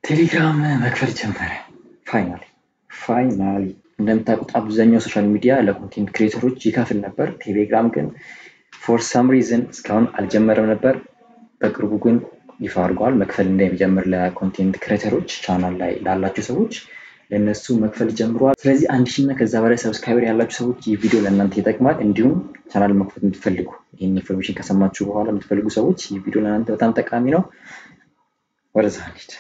ቴሌግራም መክፈል ጀመረ። ፋይናሊ ፋይናሊ እንደምታውቁት አብዛኛው ሶሻል ሚዲያ ለኮንቴንት ክሬተሮች ይከፍል ነበር። ቴሌግራም ግን ፎር ሳም ሪዝን እስካሁን አልጀመረም ነበር። በቅርቡ ግን ይፋ አድርገዋል መክፈል እንደሚጀምር ለኮንቴንት ክሬተሮች ቻናል ላይ ላላቸው ሰዎች ለእነሱ መክፈል ጀምረዋል። ስለዚህ አንድ ሺህ እና ከዛ በላይ ሰብስክራይበር ያላችሁ ሰዎች ይህ ቪዲዮ ለእናንተ ይጠቅማል። እንዲሁም ቻናል መክፈት የምትፈልጉ ይህን ኢንፎርሜሽን ከሰማችሁ በኋላ የምትፈልጉ ሰዎች ይህ ቪዲዮ ለእናንተ በጣም ጠቃሚ ነው። ወደዛ እንሂድ።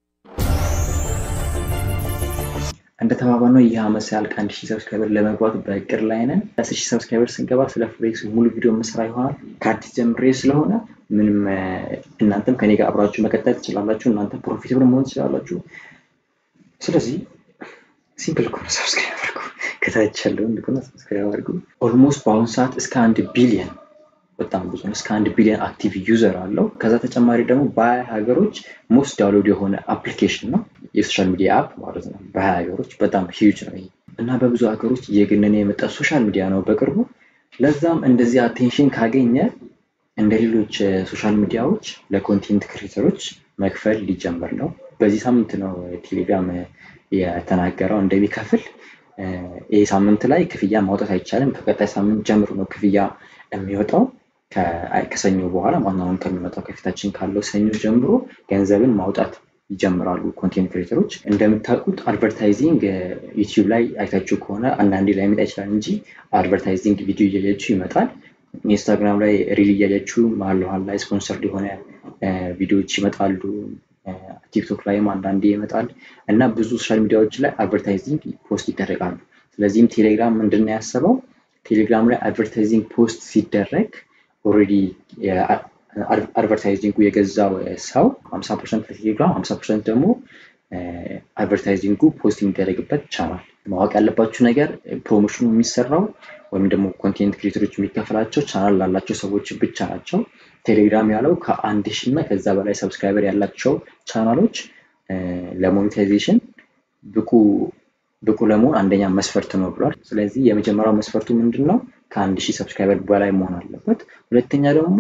እንደተባባልነው ይህ ዓመት ሲያልቅ አንድ ሺህ ሰብስክራይበር ለመግባት በእቅድ ላይ ነን። አስር ሺህ ሰብስክራይበር ስንገባ ስለ ፎሬክስ ሙሉ ቪዲዮ መስራ ይሆናል። ከአዲስ ጀምሬ ስለሆነ ምንም እናንተም ከኔ ጋር አብራችሁ መቀጠል ትችላላችሁ። እናንተ ፕሮፊታብል መሆን ትችላላችሁ። ስለዚህ ሲምፕል ከሆነ ሰብስክራይብ አድርጉ። ከታች ያለው እንደሆነ ሰብስክራይብ አድርጉ። ኦልሞስት በአሁኑ ሰዓት እስከ አንድ ቢሊየን በጣም ብዙ ነው። እስከ አንድ ቢሊዮን አክቲቭ ዩዘር አለው። ከዛ ተጨማሪ ደግሞ በሀያ ሀገሮች ሞስት ዳውንሎድ የሆነ አፕሊኬሽን ነው የሶሻል ሚዲያ አፕ ማለት ነው። በሀያ ሀገሮች በጣም ሂዩጅ ነው ይሄ እና በብዙ ሀገሮች እየገነነ የመጣ ሶሻል ሚዲያ ነው በቅርቡ። ለዛም እንደዚህ አቴንሽን ካገኘ እንደ ሌሎች ሶሻል ሚዲያዎች ለኮንቴንት ክሬተሮች መክፈል ሊጀምር ነው። በዚህ ሳምንት ነው ቴሌግራም የተናገረው እንደሚከፍል። ይህ ሳምንት ላይ ክፍያ ማውጣት አይቻልም። ከቀጣይ ሳምንት ጀምሮ ነው ክፍያ የሚወጣው። ከሰኞ በኋላ ማናውን ከሚመጣው ከፊታችን ካለው ሰኞ ጀምሮ ገንዘብን ማውጣት ይጀምራሉ ኮንቴንት ክሬተሮች። እንደምታውቁት አድቨርታይዚንግ ዩቲዩብ ላይ አይታችሁ ከሆነ አንዳንዴ ላይ ይመጣ ይችላል እንጂ አድቨርታይዚንግ ቪዲዮ እያያችሁ ይመጣል። ኢንስታግራም ላይ ሪል እያያችሁ መሀል መሀል ላይ ስፖንሰርድ የሆነ ቪዲዮዎች ይመጣሉ። ቲክቶክ ላይም አንዳንዴ ይመጣል እና ብዙ ሶሻል ሚዲያዎች ላይ አድቨርታይዚንግ ፖስት ይደረጋሉ። ስለዚህም ቴሌግራም ምንድን ነው ያሰበው? ቴሌግራም ላይ አድቨርታይዚንግ ፖስት ሲደረግ ኦልሬዲ አድቨርታይዚንጉ የገዛው ሰው 50 ፐርሰንት ለቴሌግራም 50 ፐርሰንት ደግሞ አድቨርታይዚንጉ ፖስት የሚደረግበት ቻናል። ማወቅ ያለባችሁ ነገር ፕሮሞሽኑ የሚሰራው ወይም ደግሞ ኮንቴንት ክሬተሮች የሚከፈላቸው ቻናል ላላቸው ሰዎች ብቻ ናቸው። ቴሌግራም ያለው ከአንድ ሺህ እና ከዛ በላይ ሰብስክራይበር ያላቸው ቻናሎች ለሞኔታይዜሽን ብቁ ብቁ ለመሆን አንደኛ መስፈርት ነው ብሏል። ስለዚህ የመጀመሪያው መስፈርቱ ምንድን ነው? ከአንድ ሺህ ሰብስክራይበር በላይ መሆን አለበት። ሁለተኛ ደግሞ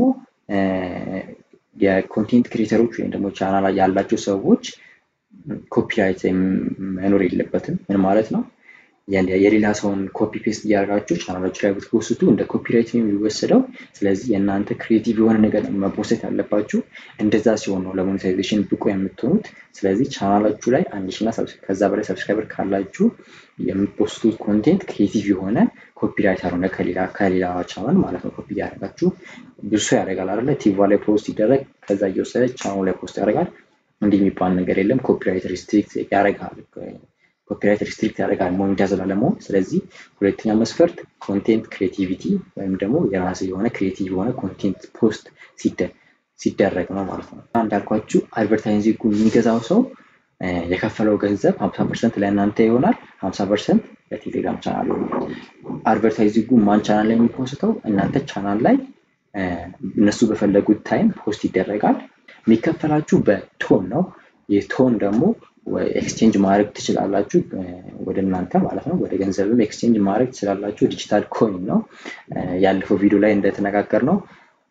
የኮንቴንት ክሬተሮች ወይም ደግሞ ቻናል ያላቸው ሰዎች ኮፒራይት መኖር የለበትም። ምን ማለት ነው? የሌላ ሰውን ኮፒ ፔስት እያደረጋችሁ ቻናሎች ላይ ብትፖስቱ እንደ ኮፒራይት ነው የሚወሰደው። ስለዚህ የእናንተ ክሬቲቭ የሆነ ነገር መፖስት ያለባችሁ። እንደዛ ሲሆን ነው ለሞኔታይዜሽን ብቁ የምትሆኑት። ስለዚህ ቻናላችሁ ላይ አንድ ሺና ከዛ በላይ ሰብስክራይበር ካላችሁ የምትፖስቱት ኮንቴንት ክሬቲቭ የሆነ ኮፒራይት ያልሆነ ከሌላ ከሌላ ቻናል ማለት ነው ኮፒ እያደረጋችሁ ብዙ ሰው ያደርጋል አይደለ? ቲቪ ላይ ፖስት ይደረግ ከዛ እየወሰደ ቻናሉ ላይ ፖስት ያደርጋል። እንዲህ የሚባል ነገር የለም። ኮፒራይት ሪስትሪክት ያደርጋል ኮፒራይት ሪስትሪክት ያደርጋል ሞኔታይዝ ላለመሆን። ስለዚህ ሁለተኛ መስፈርት ኮንቴንት ክሬቲቪቲ ወይም ደግሞ የራስ የሆነ ክሬቲቭ የሆነ ኮንቴንት ፖስት ሲደረግ ነው ማለት ነው። እንዳልኳችሁ አድቨርታይዚንጉ የሚገዛው ሰው የከፈለው ገንዘብ ሀምሳ ፐርሰንት ለእናንተ ይሆናል፣ ሀምሳ ፐርሰንት ለቴሌግራም ቻናል ይሆናል። አድቨርታይዚንጉ ማን ቻናል ላይ የሚፖስተው እናንተ ቻናል ላይ እነሱ በፈለጉት ታይም ፖስት ይደረጋል። የሚከፈላችሁ በቶን ነው። የቶን ደግሞ ኤክስቼንጅ ማድረግ ትችላላችሁ ወደ እናንተ ማለት ነው። ወደ ገንዘብም ኤክስቼንጅ ማድረግ ትችላላችሁ። ዲጂታል ኮይን ነው። ያለፈው ቪዲዮ ላይ እንደተነጋገር ነው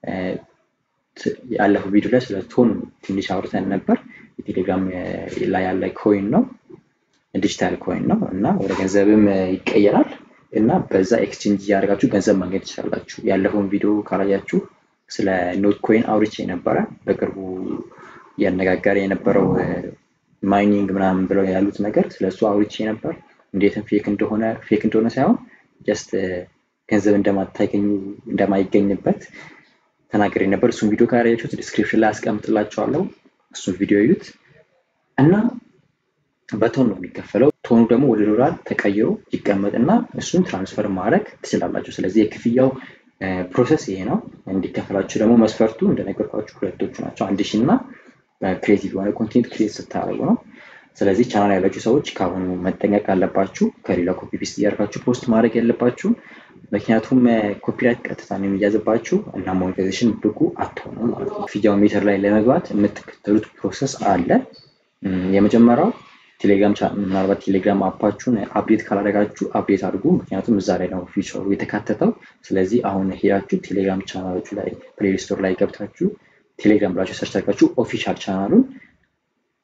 ያለፈው ቪዲዮ ላይ ስለ ቶን ትንሽ አውርተን ነበር። የቴሌግራም ላይ ያለ ኮይን ነው፣ ዲጂታል ኮይን ነው እና ወደ ገንዘብም ይቀየራል እና በዛ ኤክስቼንጅ እያደረጋችሁ ገንዘብ ማግኘት ትችላላችሁ። ያለፈውን ቪዲዮ ካላያችሁ ስለ ኖት ኮይን አውርቼ ነበረ። በቅርቡ እያነጋገረ የነበረው ማይኒንግ ምናምን ብለው ያሉት ነገር ስለሱ አውርቼ ነበር። እንዴትም ፌክ እንደሆነ ፌክ እንደሆነ ሳይሆን ጀስት ገንዘብ እንደማታገኙ እንደማይገኝበት ተናግሬ ነበር። እሱን ቪዲዮ ካላያችሁት ዲስክሪፕሽን ላይ አስቀምጥላችኋለሁ። እሱን ቪዲዮ እዩት እና በቶን ነው የሚከፈለው። ቶኑ ደግሞ ወደ ዶላር ተቀይሮ ይቀመጥና እሱን ትራንስፈር ማድረግ ትችላላችሁ። ስለዚህ የክፍያው ፕሮሰስ ይሄ ነው። እንዲከፈላችሁ ደግሞ መስፈርቱ እንደነገርኳችሁ ሁለቶቹ ናቸው። አንድ ሺህ እና ክሬቲቭ የሆነ ኮንቴንት ክሬት ስታደርጉ ነው። ስለዚህ ቻናል ያላችሁ ሰዎች ከአሁኑ መጠንቀቅ አለባችሁ። ከሌላ ኮፒ ፔስት እያደረጋችሁ ፖስት ማድረግ ያለባችሁ። ምክንያቱም ኮፒራይት ቀጥታ ነው የሚያዝባችሁ እና ሞኔታይዜሽን ብቁ አትሆኑም ማለት ነው። ክፍያው ሜተር ላይ ለመግባት የምትከተሉት ፕሮሰስ አለ። የመጀመሪያው ቴሌግራም ምናልባት ቴሌግራም አፓችሁን አፕዴት ካላደረጋችሁ አፕዴት አድርጉ። ምክንያቱም እዛ ላይ ነው ፊቸሩ የተካተተው። ስለዚህ አሁን ሄዳችሁ ቴሌግራም ቻናሎቹ ላይ ፕሌይ ስቶር ላይ ገብታችሁ ቴሌግራም ብላችሁ ሰርች አድርጋችሁ ኦፊሻል ቻናሉን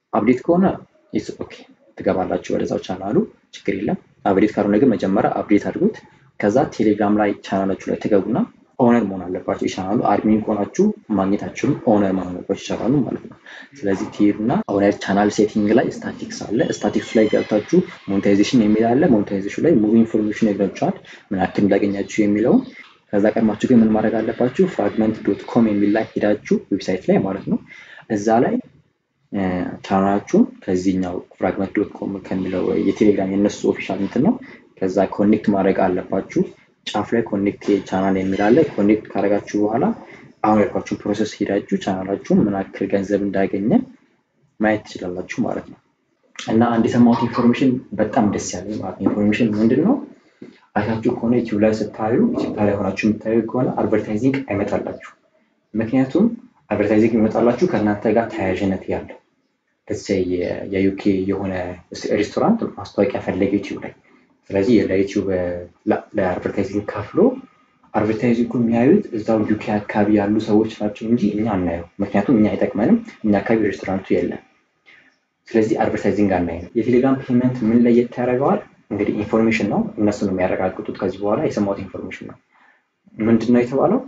አፕዴት ከሆነ ኦኬ ትገባላችሁ ወደዛው ቻናሉ ችግር የለም። አፕዴት ካልሆነ ግን መጀመሪያ አፕዴት አድርጉት። ከዛ ቴሌግራም ላይ ቻናላችሁ ላይ ትገቡና ኦነር መሆን አለባቸው። የቻናሉ አድሚን ከሆናችሁ ማግኘታችሁም ኦነር መሆን አለባቸው ይቻላሉ ማለት ነው። ስለዚህ ትሄዱና ኦነር ቻናል ሴቲንግ ላይ ስታቲክስ አለ። ስታቲክሱ ላይ ገብታችሁ ሞኔታይዜሽን የሚል አለ። ሞኔታይዜሽን ላይ ሙሉ ኢንፎርሜሽን ይነግራችኋል፣ ምን ያክል እንዳገኛችሁ የሚለውን። ከዛ ቀድማችሁ ግን ምን ማድረግ አለባችሁ? ፍራግመንት ዶት ኮም የሚል ላይ ሄዳችሁ ዌብሳይት ላይ ማለት ነው እዛ ላይ ቻናላችሁን ከዚህኛው ፍራግመንት ዶት ኮም ከሚለው የቴሌግራም የነሱ ኦፊሻል እንትን ነው። ከዛ ኮኔክት ማድረግ አለባችሁ። ጫፍ ላይ ኮኔክት ቻናል የሚል አለ። ኮኔክት ካደረጋችሁ በኋላ አሁን ያልኳችሁን ፕሮሰስ ሄዳችሁ ቻናላችሁን ምን ያክል ገንዘብ እንዳገኘ ማየት ትችላላችሁ ማለት ነው። እና አንድ የሰማሁት ኢንፎርሜሽን በጣም ደስ ያለኝ ማለት ነው። ኢንፎርሜሽን ምንድን ነው? አይታችሁ ከሆነ ዩቲዩብ ላይ ስታዩ ኢትዮጵያ ላይ ሆናችሁ የምታዩ ከሆነ አድቨርታይዚንግ አይመጣላችሁ። ምክንያቱም አድቨርታይዚንግ የሚመጣላችሁ ከእናንተ ጋር ተያያዥነት ያለው የዩኬ የሆነ ሬስቶራንት ማስታወቂያ ፈለገ ዩቲዩብ ላይ ስለዚህ ለዩቲዩብ ለአድቨርታይዚንግ ከፍሎ አድቨርታይዚንግ የሚያዩት እዛው ዩኬ አካባቢ ያሉ ሰዎች ናቸው እንጂ እኛ አናየው። ምክንያቱም እኛ አይጠቅመንም፣ እኛ አካባቢ ሬስቶራንቱ የለም። ስለዚህ አድቨርታይዚንግ አናየው። የቴሌግራም ፔመንት ምን ለየት ያደርገዋል? እንግዲህ ኢንፎርሜሽን ነው፣ እነሱ ነው የሚያረጋግጡት። ከዚህ በኋላ የሰማሁት ኢንፎርሜሽን ነው። ምንድን ነው የተባለው?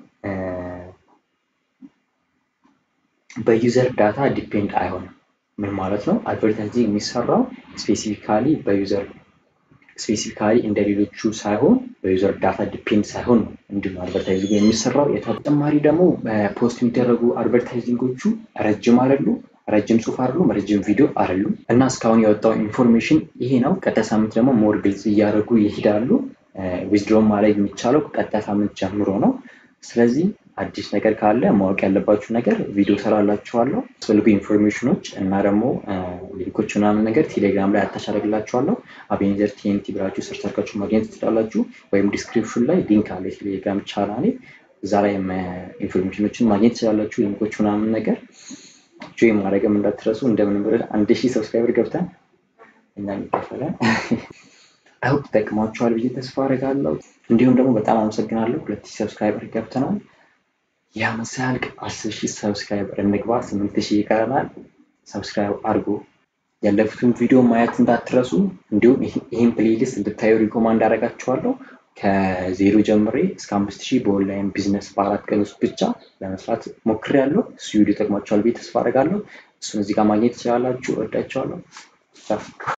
በዩዘር ዳታ ዲፔንድ አይሆንም። ምን ማለት ነው? አድቨርታይዚንግ የሚሰራው ስፔሲፊካሊ በዩዘር ስፔሲፊካሊ እንደ ሌሎቹ ሳይሆን በዩዘር ዳታ ዲፔንድ ሳይሆን ነው እንዲሁ አድቨርታይዚንግ የሚሰራው። ተጨማሪ ደግሞ ፖስት የሚደረጉ አድቨርታይዚንጎቹ ረጅም አይደሉ፣ ረጅም ጽሁፍ አይደሉም፣ ረጅም ቪዲዮ አይደሉም። እና እስካሁን የወጣው ኢንፎርሜሽን ይሄ ነው። ቀጣይ ሳምንት ደግሞ ሞር ግልጽ እያደረጉ ይሄዳሉ። ዊዝድሮም ማድረግ የሚቻለው ቀጣይ ሳምንት ጀምሮ ነው። ስለዚህ አዲስ ነገር ካለ ማወቅ ያለባችሁ ነገር ቪዲዮ ሰራላችኋለሁ። አስፈልጉ ኢንፎርሜሽኖች እና ደግሞ ሊንኮች ምናምን ነገር ቴሌግራም ላይ አታች አደርግላችኋለሁ። አቤኔዘር ቲኤንቲ ብላችሁ ሰርች አድርጋችሁ ማግኘት ትችላላችሁ። ወይም ዲስክሪፕሽን ላይ ሊንክ አለ የቴሌግራም ቻናሌ፣ እዛ ላይ ኢንፎርሜሽኖችን ማግኘት ትችላላችሁ። ሊንኮች ምናምን ነገር ጆይ ማድረግም እንዳትረሱ። እንደምንም ብለን አንድ ሺህ ሰብስክራይበር ገብተን እና የሚከፈለን አይሆፕ ይጠቅማችኋል ብዬ ተስፋ አደርጋለሁ። እንዲሁም ደግሞ በጣም አመሰግናለሁ። ሁለት ሺህ ሰብስክራይበር ገብተናል። የዓመት ሳያልቅ አስር ሺህ ሰብስክራይበር እንግባ። ስምንት ሺህ ይቀረናል። ሰብስክራይብ አድርጉ። ያለፉትን ቪዲዮ ማየት እንዳትረሱ። እንዲሁም ይህን ፕሌሊስት እንድታዩ ሪኮማንድ አደርጋችኋለሁ። ከዜሮ ጀምሬ እስከ አምስት ሺህ በኦንላይን ቢዝነስ በአራት ቀን ውስጥ ብቻ ለመስራት ሞክሬያለሁ። እሱ ቪዲዮ ይጠቅማችኋል ብዬ ተስፋ አደርጋለሁ። እሱን እዚህ ጋር ማግኘት ትችላላችሁ። እወዳችኋለሁ።